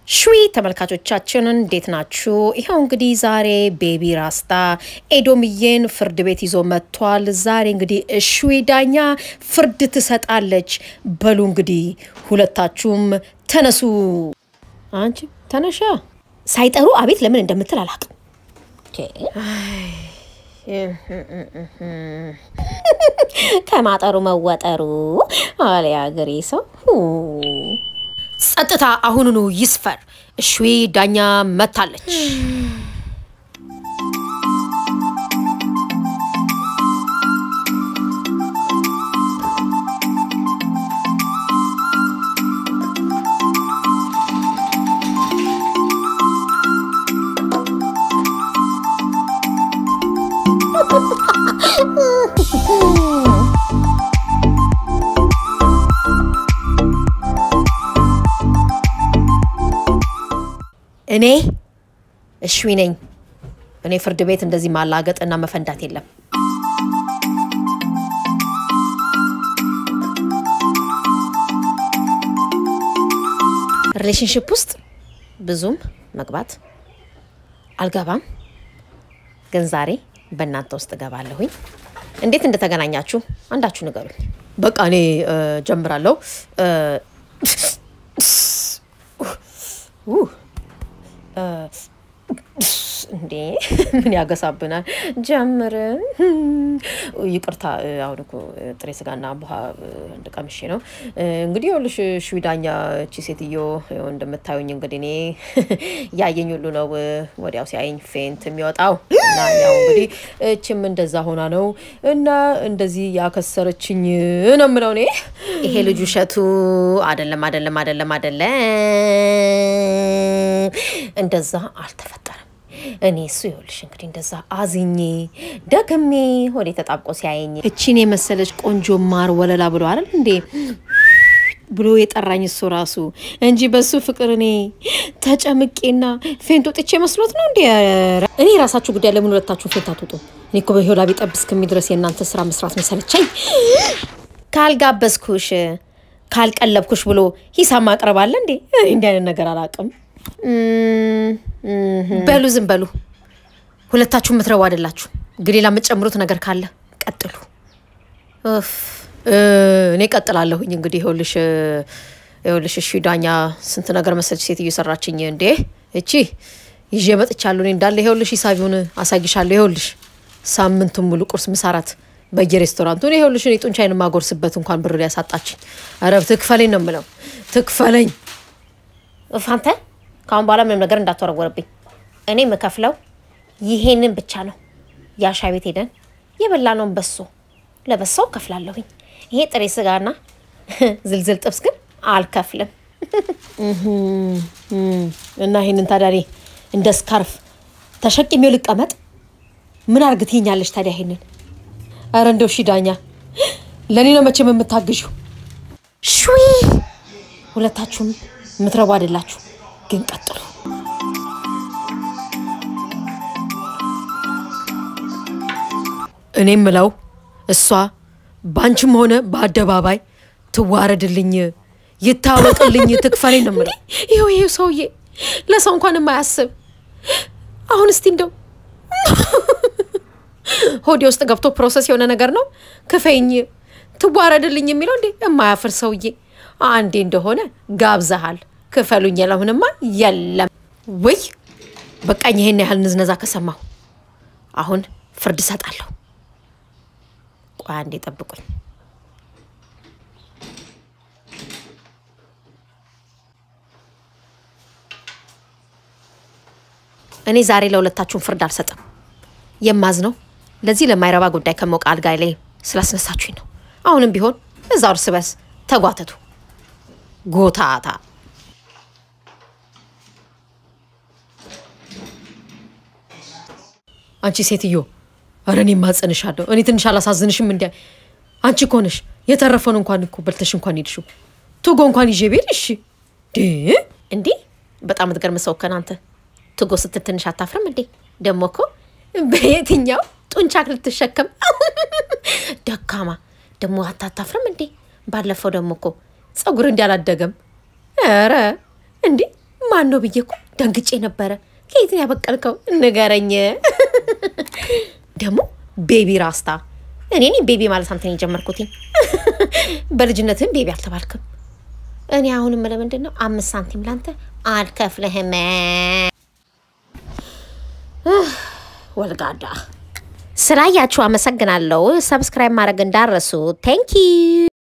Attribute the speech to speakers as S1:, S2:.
S1: ሽዊ ተመልካቾቻችን እንዴት ናችሁ? ይኸው እንግዲህ ዛሬ ቤቢ ራስታ ኤዶምዬን ፍርድ ቤት ይዞ መጥቷል። ዛሬ እንግዲህ ሽዊ ዳኛ ፍርድ ትሰጣለች። በሉ እንግዲህ ሁለታችሁም ተነሱ። አንቺ ተነሻ። ሳይጠሩ አቤት ለምን እንደምትል አላውቅም። ከማጠሩ መወጠሩ አለ ያገሬ ሰው። ጸጥታ አሁኑኑ ይስፈር። እሽዊ ዳኛ መታለች። እኔ እሽዊ ነኝ። እኔ ፍርድ ቤት እንደዚህ ማላገጥ እና መፈንዳት የለም። ሪሌሽንሽፕ ውስጥ ብዙም መግባት አልገባም፣ ግን ዛሬ በእናንተ ውስጥ እገባለሁኝ። እንዴት እንደተገናኛችሁ አንዳችሁ ንገሩኝ። በቃ እኔ ጀምራለሁ። እንዴ ምን ያገሳብናል? ጀምር። ይቅርታ፣ አሁን እኮ ጥሬ ስጋና ቡሃ አንድ ቀምሼ ነው። እንግዲህ ይኸውልሽ ሽዊ ዳኛ፣ እቺ ሴትዮ እንደምታዩኝ እንግዲህ እኔ ያየኝ ሁሉ ነው ወዲያው ሲያየኝ ፌንት የሚወጣው እና ያው እንግዲህ እችም እንደዛ ሆና ነው እና እንደዚህ ያከሰረችኝ ነው የምለው እኔ። ይሄ ልጅ ውሸቱ አይደለም፣ አይደለም፣ አይደለም፣ አይደለም፣ እንደዛ አልተፈጠረም። እኔ እሱ ይኸውልሽ እንግዲህ እንደዛ አዝኜ ደክሜ ወደ ተጣብቆ ሲያየኝ እቺን የመሰለች ቆንጆ ማር ወለላ ብሎ አይደል እንዴ ብሎ የጠራኝ እሱ ራሱ እንጂ በሱ ፍቅር እኔ ተጨምቄና ፌንት ወጥቼ መስሎት ነው እንዴ? እኔ የራሳችሁ ጉዳይ፣ ለምን ሁለታችሁ ፌንት አትወጡ? እኔ እኮ በህይወት ላቢ ጠብ እስከሚል ድረስ የእናንተ ስራ መስራት ነው የሰለቸኝ። ካልጋበዝኩሽ ካልቀለብኩሽ ብሎ ሂሳብ ማቅረብ አለ እንዴ? እኔ እንዲህ አይነት ነገር አላውቅም። በሉ ዝም በሉ። ሁለታችሁ የምትረቡ አይደላችሁ። ግን ሌላ የምትጨምሩት ነገር ካለ ቀጥሉ። እኔ ቀጥላለሁኝ። እንግዲህ ይኸውልሽ ይኸውልሽ እሺ ዳኛ ስንት ነገር መሰለች ሴትዮ ሰራችኝ እንዴ! እቺ ይዤ መጥቻለሁ እኔ እንዳለ ይኸውልሽ ሂሳቢውን አሳይሻለሁ። ይኸውልሽ ሳምንቱን ሙሉ ቁርስ ምሳራት በየሬስቶራንቱ እኔ ይኸውልሽ እኔ ጡንቻዬን የማጎርስበት እንኳን ብር ያሳጣችኝ። ኧረ ትክፈለኝ ነው የምለው፣ ትክፈለኝ ፋንተ ከአሁን በኋላ ምንም ነገር እንዳትወረወርብኝ። እኔ የምከፍለው ይሄንን ብቻ ነው። የአሻ ቤት ሄደን የበላነውን በሶ ለበሶው ከፍላለሁኝ። ይሄ ጥሬ ስጋና ዝልዝል ጥብስ ግን አልከፍልም። እና ይሄንን ታዲያ እኔ እንደ ስካርፍ ተሸክሜው ልቀመጥ? ምን አርግ ትይኛለሽ ታዲያ? ይሄንን ኧረ እንደው ሺ ዳኛ ለእኔ ነው መቼም የምታግዥው። ሹይ ሁለታችሁም የምትረቡ አይደላችሁ ግን ቀጥሉ። እኔ ምለው እሷ ባንቺም ሆነ በአደባባይ ትዋረድልኝ፣ ይታወቅልኝ፣ ትክፈለኝ ነው ምለው። ይኸው ይሄ ሰውዬ ለሰው እንኳን የማያስብ አሁን እስቲ እንደው ሆዴ ውስጥ ገብቶ ፕሮሰስ የሆነ ነገር ነው ክፈኝ፣ ትዋረድልኝ የሚለው እንዴ የማያፍር ሰውዬ። አንዴ እንደሆነ ጋብዘሃል ክፈሉኝ ያለሁንማ የለም ወይ በቃኝ። ይሄን ያህል ንዝነዛ ከሰማሁ አሁን ፍርድ እሰጣለሁ። ቆይ አንዴ ጠብቁኝ። እኔ ዛሬ ለሁለታችሁም ፍርድ አልሰጥም። የማዝነው ለዚህ ለማይረባ ጉዳይ ከሞቀ አልጋ ላይ ስላስነሳችሁኝ ነው። አሁንም ቢሆን እዛው እርስ በርስ ተጓተቱ ጎታታ አንቺ ሴትዮ፣ ኧረ እኔ ማጸንሻለሁ። እኔ ትንሽ አላሳዝንሽም? እንዲ አንቺ እኮ ነሽ የተረፈውን እንኳን እኮ በልተሽ እንኳን ሄድሽው ቱጎ እንኳን ይዤ ቤድ። እሺ እንዴ በጣም ትገርም ሰው ከናንተ ትጎ ስትል ትንሽ አታፍርም እንዴ? ደግሞ እኮ በየትኛው ጡንቻክ ልትሸከም ደካማ ደግሞ አታታፍርም እንዴ? ባለፈው ደግሞ እኮ ጸጉር እንዲ አላደገም። ኧረ እንዴ ማን ነው ብዬ እኮ ደንግጬ ነበረ። ከየት ነው ያበቀልከው? ንገረኝ። ደግሞ ቤቢ ራስታ እኔ እኔ ቤቢ ማለት አንተ ነው የጀመርኩትኝ። በልጅነትም ቤቢ አልተባልክም። እኔ አሁንም ለምንድን ነው አምስት ሳንቲም ላንተ አልከፍልህም። ወልጋዳ ስላያችሁ አመሰግናለሁ። ሰብስክራይብ ማድረግ እንዳረሱ ቴንኪ